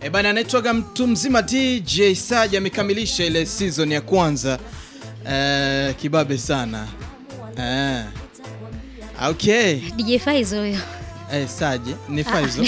E bana, anaitwaga mtu mzima DJ Saja amekamilisha ile season ya kwanza. Eh, kibabe sana. Eh. Okay. DJ Faizo huyo. Eh, Saje ni Faizo.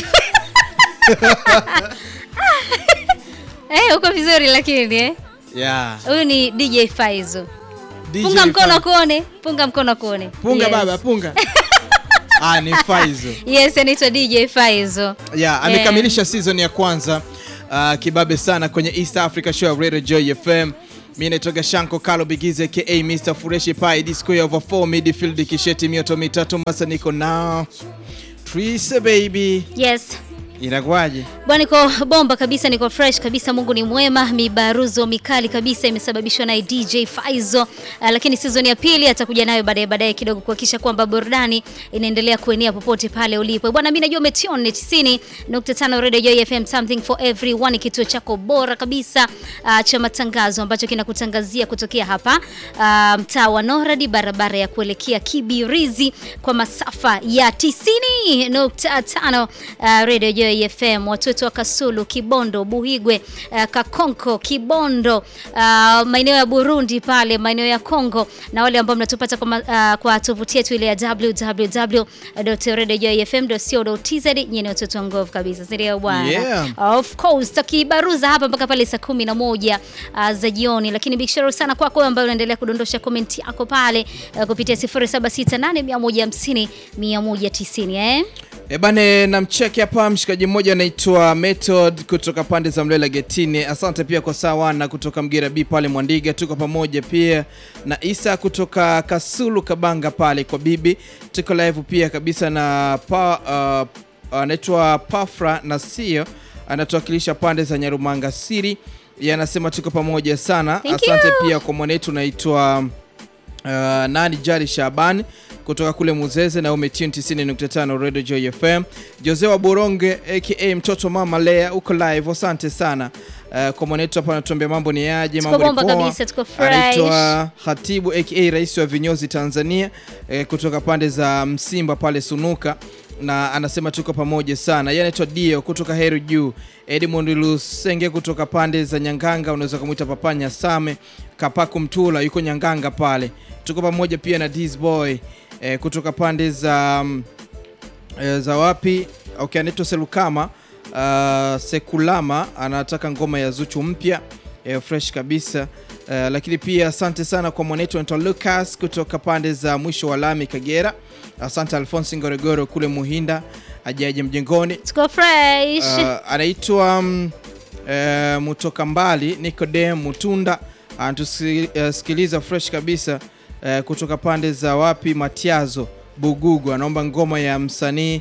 Eh, uko vizuri lakini eh. Yeah. Huyu ni DJ Faizo. DJ Punga mkono Faizo. kuone. Punga mkono kuone. Punga Yes. baba, punga. Ah, ni Faizo. Yes, anaitwa DJ Faizo. Yeah, amekamilisha season ya kwanza. Uh, kibabe sana kwenye East Africa Show ya Radio Joy FM. Mimi naitoka Shanko Kalo Bigize aka Mr. Fureshi Pai disco ya over 4 midfield kisheti mioto mitatu masa niko now. Trise baby. Yes. Inakuwaje? Bwana niko bomba kabisa, niko fresh kabisa. Mungu ni mwema. Mibaruzo mikali kabisa imesababishwa na DJ Faizo. Uh, lakini season ya pili atakuja nayo baadaye baadaye kidogo kuhakikisha kwamba burudani inaendelea kuenea popote pale ulipo. Bwana mimi najua umetune 90.5 Radio Joy FM something for everyone, kituo chako bora kabisa uh, cha matangazo ambacho kinakutangazia kutokea hapa uh, mtaa wa Noradi, barabara ya kuelekea Kibirizi kwa masafa ya 90.5 uh, Radio Joy FM, watu wetu wa Kasulu, Kibondo, Buhigwe, uh, Kakonko, Kibondo, uh, maeneo ya Burundi pale, maeneo ya Kongo na wale ambao mnatupata kwa, ma- uh, kwa tovuti yetu ile ya www.radiojoyfm.co.tz. Nyinyi ni watoto wa nguvu kabisa, si ndio bwana? Yeah. Of course takibaruza hapa mpaka pale saa kumi na moja uh, za jioni, lakini big shout out sana kwako wewe ambaye unaendelea kudondosha comment yako pale uh, kupitia 0768 150 eh? E bane, namcheki hapa mshikaji mmoja anaitwa Method kutoka pande za Mlela Getini. Asante pia kwa sawa na kutoka Mgira B pale Mwandiga, tuko pamoja pia na Isa kutoka Kasulu Kabanga pale kwa bibi, tuko live pia kabisa na pa, uh, anaitwa Pafra na sio anatuwakilisha pande za Nyarumanga Siri, yeye anasema tuko pamoja sana. Thank Asante you. pia kwa mwanetu naitwa Uh, nani Jari Shaban kutoka kule Muzeze na umetune 90.5 Radio Joy FM. Jose wa Boronge aka mtoto mama Lea uko live, asante sana. Uh, kwa mwanetu hapa anatuambia mambo ni yaje, Tuko mambo ni bomba poa. kabisa, tuko fresh. Anaitwa Hatibu aka rais wa vinyozi Tanzania eh, kutoka pande za Msimba pale Sunuka na anasema tuko pamoja sana. Yeye anaitwa Dio kutoka Heru Juu, Edmond Lusenge kutoka pande za Nyanganga, unaweza kumwita Papanya Same Kapaku Mtula yuko Nyanganga pale. Tuko pamoja pia na This Boy eh, kutoka pande za mm, eh, za wapi? Okay, anaitwa Selukama uh, Sekulama anataka ngoma ya Zuchu mpya eh, fresh kabisa uh, lakini pia asante sana kwa mwanetu anaitwa Lucas kutoka pande za mwisho wa lami Kagera. Asante Alphonse Ngoregoro kule Muhinda ajaje mjengoni. Tuko fresh. Uh, anaitwa um, uh, Mutoka Mbali Nicodem Mutunda anatusikiliza fresh kabisa uh, kutoka pande za wapi Matiazo Bugugu, anaomba ngoma ya msanii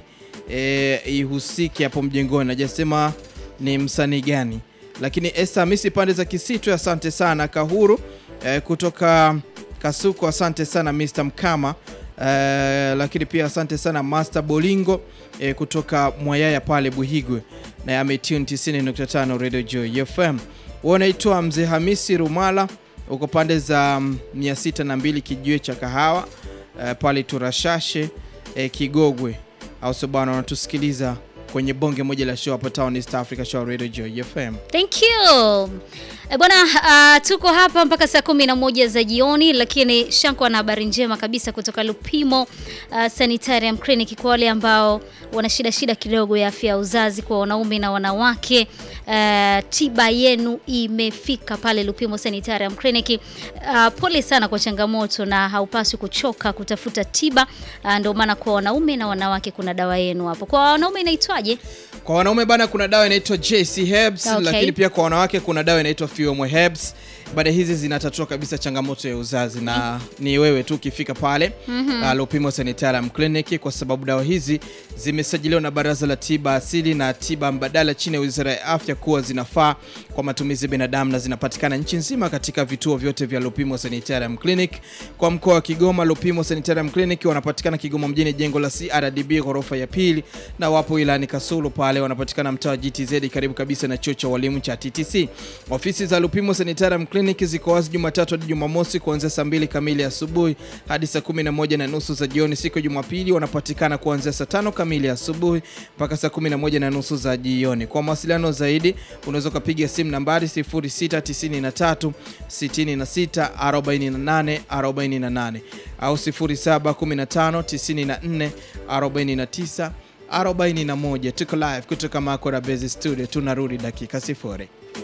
uh, ihusike hapo mjengoni, najasema ni msanii gani, lakini Esther Hamisi pande za Kisitu, asante sana Kahuru uh, kutoka Kasuku, asante sana Mr. Mkama Uh, lakini pia asante sana Master Bolingo eh, kutoka Mwayaya pale Buhigwe na ametune 90.5 Radio Joy FM. Wewe unaitwa Mzee Hamisi Rumala uko pande za mm, 602 kijiwe cha kahawa eh, pale Turashashe eh, Kigogwe, au sio bwana? Unatusikiliza kwenye bonge moja la show hapa Town East Africa Show Radio Joy FM. Thank you. E bwana, uh, tuko hapa mpaka saa kumi na moja za jioni, lakini Shanko ana habari njema kabisa kutoka Lupimo uh, Sanitarium Clinic kwa wale ambao wana shida shida kidogo ya afya ya uzazi kwa wanaume na wanawake. Uh, tiba yenu imefika pale Lupimo Sanitarium Clinic. Uh, pole sana kwa changamoto na haupaswi kuchoka kutafuta tiba. Uh, ndio maana kwa wanaume na wanawake kuna dawa yenu hapo. Kwa wanaume inaitwaje? Kwa wanaume bana, kuna dawa inaitwa JC Herbs, Okay. lakini pia kwa wanawake kuna dawa inaitwa Fiomwe Herbs. Baada hizi zinatatua kabisa changamoto ya uzazi na ni wewe tu ukifika pale uh, Lupimo Sanitarium Clinic, kwa sababu dawa hizi zimesajiliwa na Baraza la Tiba Asili na Tiba Mbadala chini ya Wizara ya Afya kuwa zinafaa kwa matumizi ya binadamu na zinapatikana nchi nzima katika vituo vyote vya Lupimo Sanitarium Clinic. Kwa mkoa wa Kigoma, Lupimo Sanitarium Clinic wanapatikana Kigoma mjini, jengo la CRDB ghorofa ya pili, na wapo ilani Kasulu pale wanapatikana mtaa wa GTZ karibu kabisa na chuo cha walimu cha TTC. Ofisi za Lupimo Sanitarium Clinic kliniki ziko wazi Jumatatu hadi Jumamosi kuanzia saa mbili kamili asubuhi hadi saa kumi na moja na nusu za jioni. Siku ya Jumapili wanapatikana kuanzia saa tano kamili asubuhi mpaka saa kumi na moja na nusu za jioni. Kwa mawasiliano zaidi unaweza ukapiga simu nambari 0693 66 48 48 au 0715 94 49 41. Tuko live kutoka Makora Base Studio, tunarudi dakika sifuri.